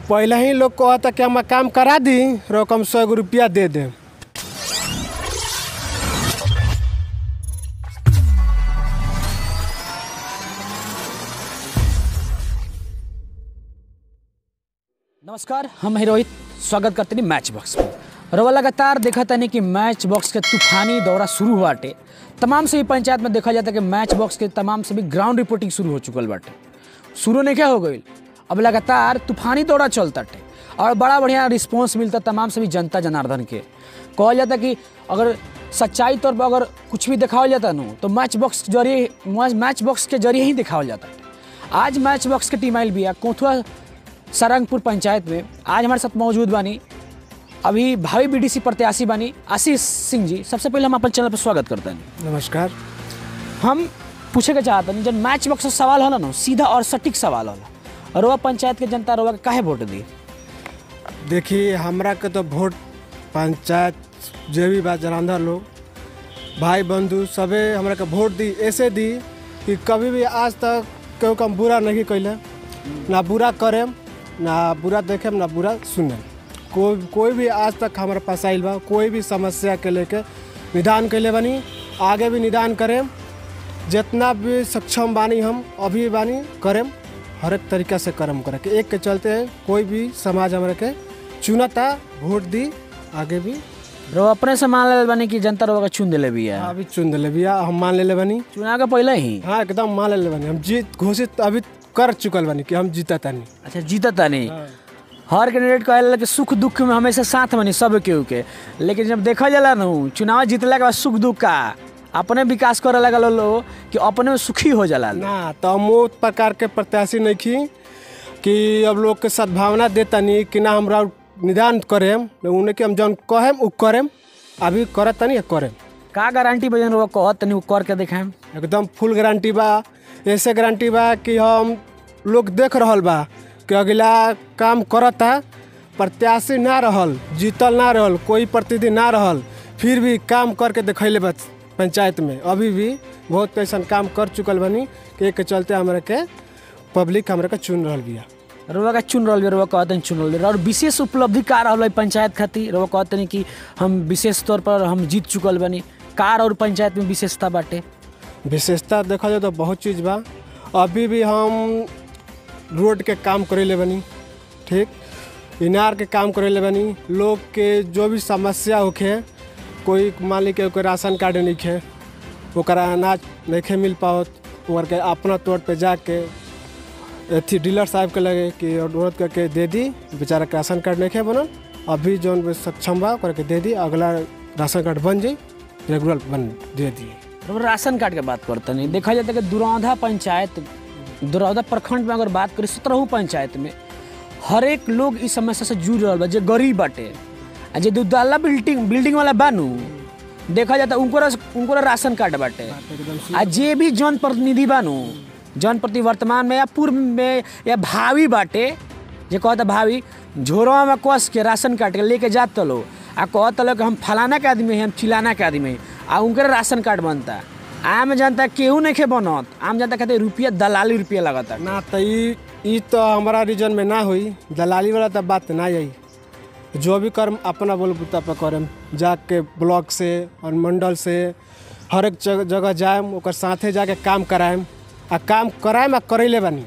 पहले ही लोग कहता कि हम काम करा दी रकम सौ गो रुपया दे दे नमस्कार हम हैं रोहित स्वागत करते हैं मैच बॉक्स में रवा लगातार देखा तनी कि मैच बॉक्स के तूफानी दौरा शुरू बाटे तमाम सभी पंचायत में देखा जाता है कि मैच बॉक्स के तमाम सभी ग्राउंड रिपोर्टिंग शुरू हो चुकल बाटे शुरू नहीं क्या हो गई अब लगातार तूफानी दौरा चलता टे और बड़ा बढ़िया रिस्पॉन्स मिलता तमाम सभी जनता जनार्दन के कहल जाता कि अगर सच्चाई तौर पर अगर कुछ भी दिखावल जाता नु तो मैच बॉक्स के जरिए मैच बॉक्स के जरिए ही दिखावल जाता आज मैच बॉक्स के टीम आयल भी है कोथुआ सारंगपुर पंचायत में आज हमारे साथ मौजूद बानी अभी भावी बीडीसी प्रत्याशी बानी आशीष सिंह जी सबसे पहले हम अपन चैनल पर स्वागत करते हैं नमस्कार हम पूछे के चाहते हैं जब मैच बॉक्स से सवाल होला ना सीधा और सटीक सवाल होला रोआ पंचायत के जनता रोआ के काहे वोट दी देखिए हमरा के तो वोट पंचायत जे भी बा जनांधर लोग भाई बंधु सबे हमरा के वोट दी ऐसे दी कि कभी भी आज तक केहू के हम बुरा नहीं कैले ना बुरा करेम ना बुरा देखेम ना बुरा सुनेम कोई कोई भी आज तक हमारे पास आइल बा कोई भी समस्या के लेके निदान कैले बानी आगे भी निदान करेम जितना भी सक्षम बानी हम अभी बानी करेम हर एक तरीका से कर्म करे के एक के चलते कोई भी समाज हमारे के चुनता वोट दी आगे भी रोआ अपने से मान ले बानी कि जनता रोआ के चुन दिले भी है अभी चुन दिले भैया हम मान ले बानी चुनाव के पहले ही हाँ एकदम मान ले बानी हम जीत घोषित अभी कर चुकल बानी कि हम जीता तानी अच्छा जीता था नहीं हर कैंडिडेट कहला कि सुख दुख में हमेशा साथ बनी सब केहू के लेकिन जब देखा जाला ना चुनाव जीतला के बाद सुख दुख का अपने विकास करे लगा लो कि अपने में सुखी हो जाला लोग। ना तो हम वो प्रकार के प्रत्याशी नहीं की कि अब लोग के सद्भावना देता नहीं कि ना हमरा निदान करेम उन्हें कि हम जौन कहेम उ करेम अभी करत तनी करेम का गारंटी बजन रोआ कहत तनी उ कर के देखाएम एकदम फुल गारंटी बा ऐसे गारंटी बा कि हम लोग देख रहल बा कि अगला काम करता प्रत्याशी ना रहल जीतल ना रहल कोई प्रतिनिधि ना रहल फिर भी काम करके देखैले बा पंचायत में अभी भी बहुत ऐसा काम कर चुकल बनी कि एक के चलते हमरा के पब्लिक हमरा के चुन रहल बिया रोआ का चुन रहल रोआ कहते हैं चुन रहल और विशेष उपलब्धि का रहल है पंचायत खातिर रोआ कहते हैं कि हम विशेष तौर पर हम जीत चुकल बनी कार और पंचायत में विशेषता बाटे विशेषता देखा जाए तो बहुत चीज़ बा अभी भी हम रोड के काम करेले बनी ठीक इनार के काम करेले बनी लोग के जो भी समस्या होखे कोई मान ली के ओकर राशन कार्ड नहीं खे ओकरा अनाज नहीं खे मिल पाओत ओकर के अपना तौर पे जाके अथी डीलर साहब के लगे कि अनुरोध करके दे दी बेचारा के राशन कार्ड नहीं खे बनल अभी जौन भी सक्षम बा ओकरा के दे दी अगला राशन कार्ड बन जाई रेगुलर बन दे दी रोआ राशन कार्ड के बात करते नहीं देखा जाता है कि दुरौधा पंचायत दुरौधा प्रखंड में अगर बात करें सत्रहू पंचायत में हर एक लोग इस समस्या से जूझ रहा बा जे गरीब बाटे आ जे दुदाला बिल्डिंग बिल्डिंग वाला बानू देखा जाता उनको उनको राशन कार्ड बाटे आ जे भी जन प्रतिनिधि बानू जन प्रति वर्तमान में या पूर्व में या भावी बाटे जे कहता भावी झोरवा में कस के राशन कार्ड के लेके जात लो आ कहत लो कि हम फलाना के आदमी हैं हम चिलाना के आदमी हैं आ उनके राशन कार्ड बनता आम जनता केहू नहीं खे बनत आम जनता कहते रुपया दलाली रुपया लगता ना तो ई ई तो हमारा रीजन में ना हुई दलाली वाला तो बात ना आई जो भी कर्म अपना बलबूता पर करम जाके ब्लॉक से और मंडल से हर एक जगह जगह जाएम ओकर साथे जाके काम कराएम आ काम कराएम आ करैले बानी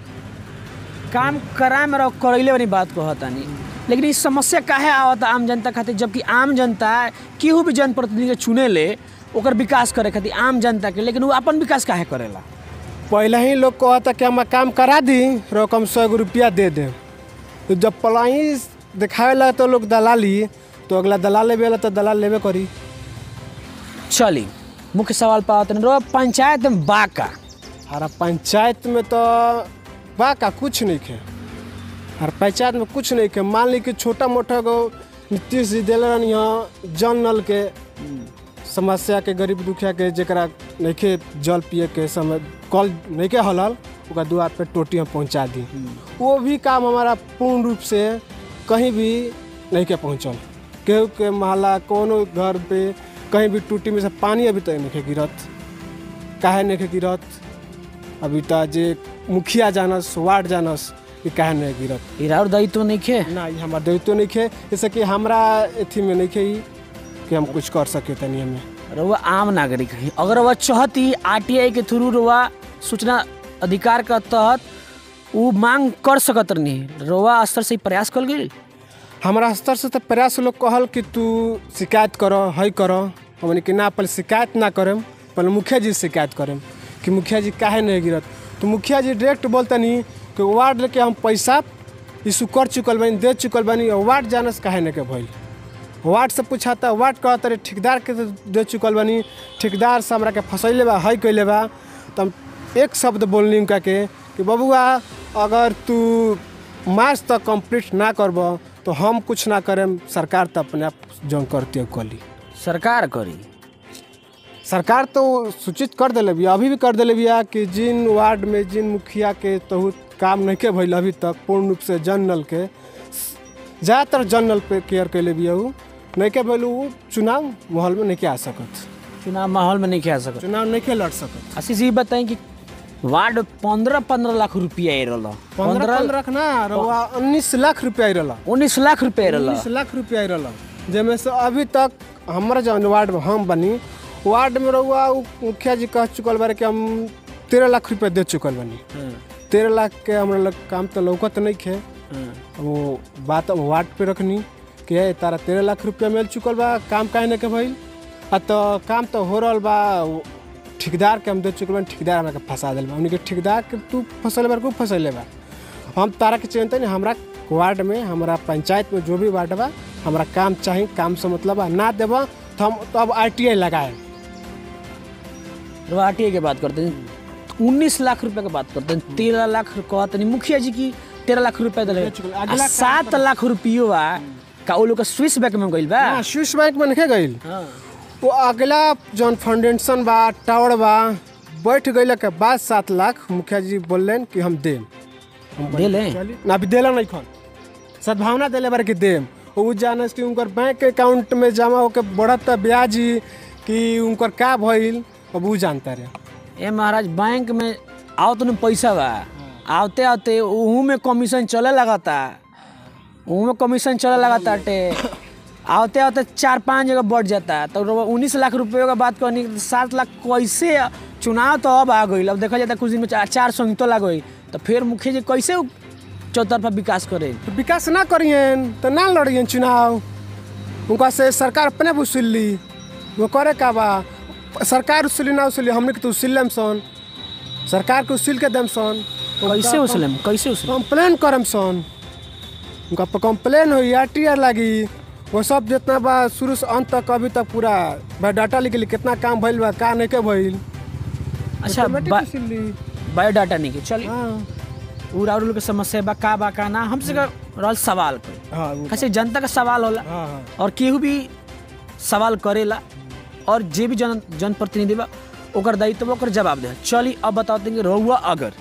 काम कराए में रहो करैले वाली बात कहतानी लेकिन इस समस्या काहे आवता आम जनता खातिर जबकि आम जनता केहू भी जनप्रतिनिधि के चुने ले ओकर विकास करे खातिर आम जनता के लेकिन वो अपन विकास काहे करेला पहले ही लोग कहता कि हम काम करा दी रकम सौ गो रुपया दे दे तो जब पलाई दिखावे लगा तो लोग दलाली तो अगला दलाल लेवे वाला तो दलाल लेवे करी चली मुख्य सवाल पावत रो पंचायत में बाका हमारा पंचायत में तो बा का कुछ नहीं खे हर पंचायत में कुछ नहीं खे मान ली कि छोटा मोटा गो नीतीश जी दिले रहनी यहाँ जल नल के समस्या के गरीब दुखिया के जरा नहीं खे जल पिए के समय कल नहीं के हलल ओकरा द्वार पे टोटी हम पहुँचा दी वो भी काम हमारा पूर्ण रूप से कहीं भी नहीं के पहुँचल केहू के मोहल्ला कोनो घर पे कहीं भी टूटी में से पानी अभी तक नहीं के गिरत काहे नहीं के गिरत अभी तो जे मुखिया जानस वार्ड जानस कि काहे नहीं गिरत ई राउर दायित्व नहीं खे ना ये हमार दायित्व नहीं खे जैसे कि हमरा एथी में नहीं खे ई कि हम कुछ कर सके तनी हमें रउआ आम नागरिक है अगर वह चाहती आरटीआई के थ्रू रउआ सूचना अधिकार के तहत उ मांग कर सकत नहीं रउआ स्तर से ई प्रयास कल गेल हमारा स्तर से तो प्रयास लोग कहल कि तू शिकायत करो है करो हमने कि ना पहले शिकायत ना करम पहले मुखिया जी से शिकायत करम कि मुखिया जी काहे नहीं गिरत तो मुखिया जी डायरेक्ट बोलतनी कि वार्ड लेके हम पैसा इशू कर चुकल बानी दे चुकल बानी और वार्ड जाने से काहे नहीं के भइल वार्ड से पूछाता वार्ड कहता रे ठेकेदार के तो दे चुकल बानी ठेकेदार से हमरा के फंसैले बा है कैले बा तो हम एक शब्द बोलनी उनका के कि बबुआ अगर तू मार्च तक कंप्लीट ना करब तो हम कुछ ना करें सरकार तो अपने आप जौन करती है कली सरकार करी सरकार तो सूचित कर दिले बिया अभी भी कर दिले बिया कि जिन वार्ड में जिन मुखिया के तो काम नहीं के भइल अभी तक पूर्ण रूप से जन नल के ज़्यादातर जन नल पे केयर कैले बिया उ नहीं के भइल उ चुनाव माहौल में नहीं के आ सकत चुनाव माहौल में नहीं खेल सकत चुनाव नहीं के लड़ सकत आशीष जी बताएं कि वार्ड पंद्रह पंद्रह लाख रुपया आई रहा पंद्रह पंद्रह ना रउआ उन्नीस लाख रुपया आई रहा उन्नीस लाख रुपया आई रहा उन्नीस लाख रुपया आई रहा जेमे से अभी तक हमारा जौन वार्ड में हम बनी वार्ड में रहुआ उ मुखिया जी कह चुकल बारे कि हम तेरह लाख रुपया दे चुकल बनी तेरह लाख के हमरा लग काम तो लौकत नहीं खे वो बात अब वार्ड पे रखनी कि है तारा तेरह लाख रुपया मिल चुकल बा काम काहे नहीं के भइल आ तो काम तो हो रहल बा वो ठेकेदार के हम दे चुकल बानी ठेकेदार हमरा के फंसा दिल बा उनके ठेकेदार के तू फंसले बार खूब फंसले बा हम तारा के चिंता नहीं हमरा वार्ड में हमरा पंचायत में जो भी वार्ड बा हमरा काम चाहिए काम से मतलब बा ना देबा तो हम तो अब आर टी आई लगाए आरटीआई की बात करते हैं उन्नीस लाख रुपए की बात करते हैं तेरह लाख कहते नहीं मुखिया जी की तेरह लाख रुपया दिले अगला आ काम सात लाख रुपयो बा का वो लोग का स्विस बैंक में गइल बा हाँ स्विस बैंक में नहीं गई हाँ। वो अगला जौन फाउंडेशन बा टावर बा बैठ गई के बाद सात लाख मुखिया जी बोलन कि हम देम हम दे ले चली ना अभी देला नहीं खन सद्भावना दिले बार कि देम उ जाने कि उनकर बैंक अकाउंट में जमा होकर बढ़त ब्याज ही कि उनकर का भइल अब उ जानता रहे ए महाराज बैंक में आओ तो पैसा बा आवते आवते उहू में कमीशन चले लगाता उहू में कमीशन चले लगाता टे आवते आवते चार पाँच जगह बढ़ जाता तो उन्नीस लाख रुपये का बात करनी तो सात लाख कैसे चुनाव तो अब आ गई अब देखा जाता कुछ दिन में चार चार संहिता लग गई तो फिर मुखिया जी कैसे चौतरफा विकास करे तो विकास ना करियन तो ना लड़ियन चुनाव उनका से सरकार अपने वसूल ली वो करे का बा सरकार उसूली ना उसूली हमने के तो उसूल लेम सन सरकार के उसूल के देम सन कैसे उसलम कैसे उसलम कंप्लेन करम सन उनका पर कंप्लेन हो आर टी आर लगी वो सब जितना बा शुरू से अंत तक अभी तक पूरा बायोडाटा लिख ली कितना काम भइल बा का नहीं के भइल अच्छा ऑटोमेटिक बा- उसूल ली बायोडाटा नहीं के चलिए हाँ उरा उरुल के समस्या बा का बा का ना हमसे का रहल सवाल कर हाँ वो- कैसे जनता का सवाल होला हाँ हाँ और केहू भी सवाल करेला और जे भी जन जनप्रतिनिधि बा ओकर दायित्व बा, ओकर जवाब दे चली अब बताओ कि रहुआ अगर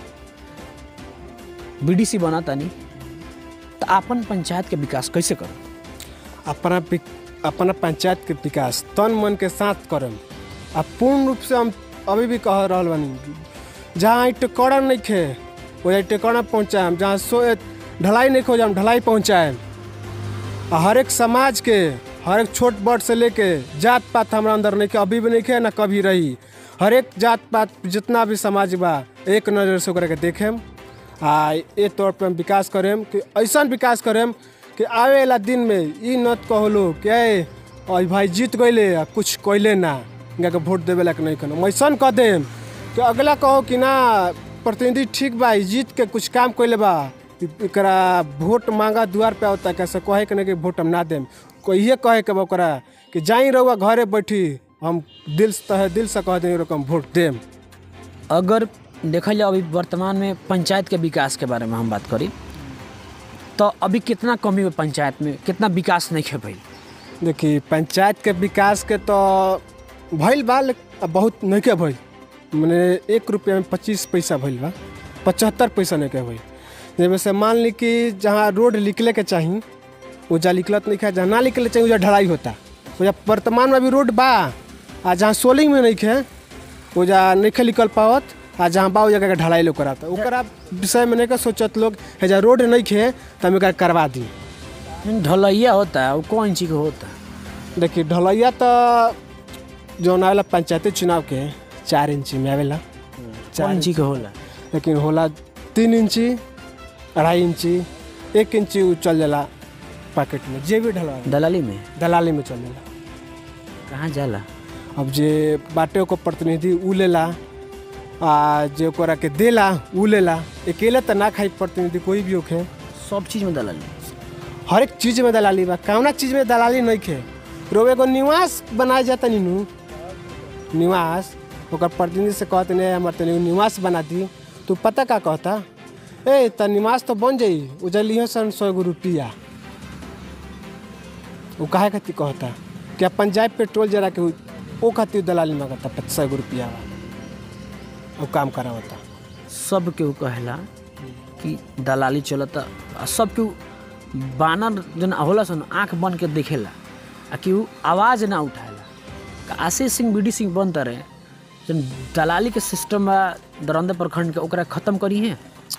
बीडीसी बना तानी तो अपन पंचायत के विकास कैसे करो अपना विक- अपना पंचायत के विकास तन मन के साथ करम आ पूर्ण रूप से हम अभी भी कह रहल बानी जहाँ टेकड़ा नहीं खे वो टेकड़ा पहुँचाएम जहाँ सो ढलाई नहीं खो जाम ढलाई पहुँचाएम आ हर एक समाज के हर एक छोट बड़ से लेके जात पात हमारा अंदर नहीं खे अभी भी नहीं खे ना कभी रही हर एक जात पात जितना भी समाज बा एक नज़र से ओकरा के देखेम आ ए तौर पर हम विकास करेम कि ऐसा विकास करेम कि आवे वाला दिन में ई नत कहलो कि ए और भाई जीत गईले आ कुछ कैले ना इनका के वोट देवे ला नहीं कनो ऐसा कह देम कि अगला कहो कि ना प्रतिनिधि ठीक बा ई जीत के कुछ काम कैले बा एकरा वोट मांगा द्वार पे आवता कैसे कहे के नहीं कि वोट हम ना देम कोई ये कहे के बा ओकरा कि जाई रहुआ घरे बैठी हम दिल से तहे दिल से कह दें हम वोट देम अगर देखल जाए अभी वर्तमान में पंचायत के विकास के बारे में हम बात करी तो अभी कितना कमी है पंचायत में कितना विकास नहीं है भाई देखी पंचायत के विकास के तो भइल बा लेकिन अब बहुत नहीं के भइल मने एक रुपया में पच्चीस पैसा भइल बा पचहत्तर पैसा नहीं के भइल जैसे से मान ली कि जहाँ रोड निकले के चाही वो जा निकलत नहीं है जहाँ ना निकले चाहिए वो ढलाई होता वो जा वर्तमान में अभी रोड बा आ जहाँ सोलिंग में नहीं है वो जा नहीं निकल पावत आ जहाँ बा उ जगह के ढलाई लोग कराता ओकरा विषय में नहीं का सोचत लोग है जा रोड नहीं खे तो हम एकरा करवा दी ढलैया होता है वो कौन इंची का होता है देखिए ढलैया तो जौन आवेला पंचायती चुनाव के चार इंची में आवेला कौन इंची का होला लेकिन होला तीन इंची अढ़ाई इंची एक इंची उ चल जाला पैकेट में जे भी ढलवा दलाली में दलाली में चल जाला कहाँ जाला अब जे बाटे ओकर प्रतिनिधि उ लेला आ जे ओकरा के देला उ लेला अकेले तो ना खाई प्रतिनिधि कोई भी होखे सब चीज में दलाली हर एक चीज में दलाली बा कौना चीज में दलाली नहीं खे रोग एगो निवास बनाए जाता नीनू निवास ओकर प्रतिनिधि से कहते नहीं हमारे तनी निवास बना दी तू पता का कहता ए त निवास तो बन जाई उजलियो सन सौ गो रुपया वो काहे खातिर कहता कि अपन जाए पेट्रोल जरा के उ- ओ खातिर दलाली मांगता पचास गो रुपया वो काम करावता सब केहू कहेला कि दलाली चलता आ सब केहू बानर जन होला सन आँख बन के देखेला आ केहू आवाज़ ना उठाएला का आशीष सिंह बी डी सिंह बनता रहे जन दलाली के सिस्टम बा दरंदे प्रखंड के ओकरा खत्म करी है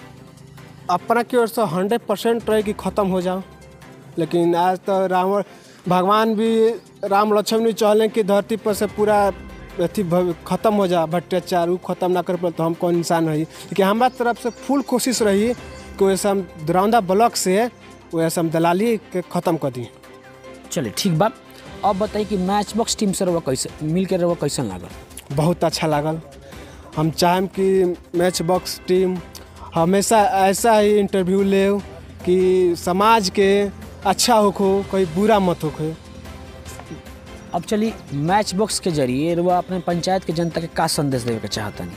अपना की ओर से हंड्रेड परसेंट रहे कि ख़त्म हो जाओ लेकिन आज तो रावण भगवान भी राम लक्ष्मण भी चाहले कि धरती पर से पूरा अथी भव- खत्म हो जा भ्रष्टाचार उ खत्म ना कर पाए तो हम कौन इंसान रही लेकिन हमारा तरफ से फुल कोशिश रही कि वैसे हम दरौंदा ब्लॉक से वैसे हम दलाली के ख़त्म कर दी चले ठीक बा अब बताई कि मैच बॉक्स टीम से रहुआ कैसे मिल के रहुआ कैसन लागल बहुत अच्छा लागल हम चाहें कि मैच बॉक्स टीम हमेशा ऐसा ही इंटरव्यू ले कि समाज के अच्छा होखो कोई बुरा मत होखो अब चली मैच बॉक्स के जरिए रहुआ अपने पंचायत के जनता के का संदेश देवे के चाहतनी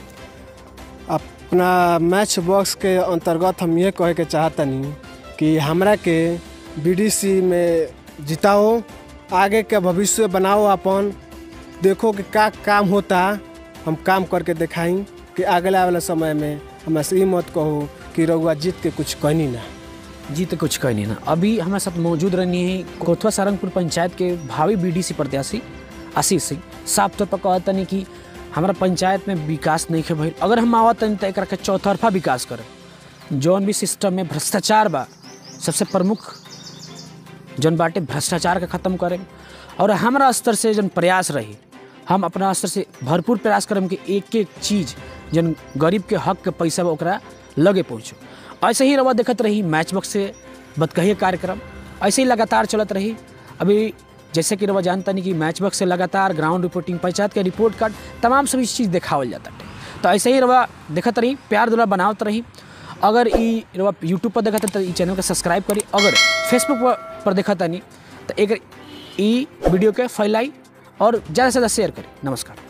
अपना मैच बॉक्स के अंतर्गत हम ये कहे के चाहतनी कि हमरा के बीडीसी में जिताओ आगे के भविष्य बनाओ अपन देखो कि का काम होता हम काम करके दिखाई कि अगले वाले समय में हमरा से ई मत कहो कि रउआ जीत के कुछ कहनी ना जी तो कुछ कही नहीं ना अभी हमारे साथ मौजूद रहनी है कोथवा सारंगपुर पंचायत के भावी बीडीसी प्रत्याशी आशीष सिंह साफ तौर पर कहतनी कि हमारा पंचायत में विकास नहीं है भाई अगर हम आवतनी तो एक के चौतरफा विकास करें जौन भी सिस्टम में भ्रष्टाचार बा सबसे प्रमुख जौन बाटे भ्रष्टाचार के ख़त्म करें और हमारा स्तर से जौन प्रयास रही हम अपना स्तर से भरपूर प्रयास करम कि एक एक चीज़ जौन गरीब के हक के पैसा बा ओकरा लगे पहुँचो ऐसे ही रवा देखत रही मैच बॉक्स से बतकही कार्यक्रम ऐसे ही लगातार चलत रही अभी जैसे कि रवा जानता नहीं कि मैच बॉक्स से लगातार ग्राउंड रिपोर्टिंग पंचायत के रिपोर्ट कार्ड तमाम सभी चीज़ देखावल जाता है तो ऐसे ही रवा देखत रही प्यार दुला बनावत रही अगर ई रवा यूट्यूब पर देखत तो ई चैनल के सब्सक्राइब करी अगर फेसबुक पर, पर देखत नहीं तो एक ई वीडियो के फैलाई और ज़्यादा से ज़्यादा शेयर करी नमस्कार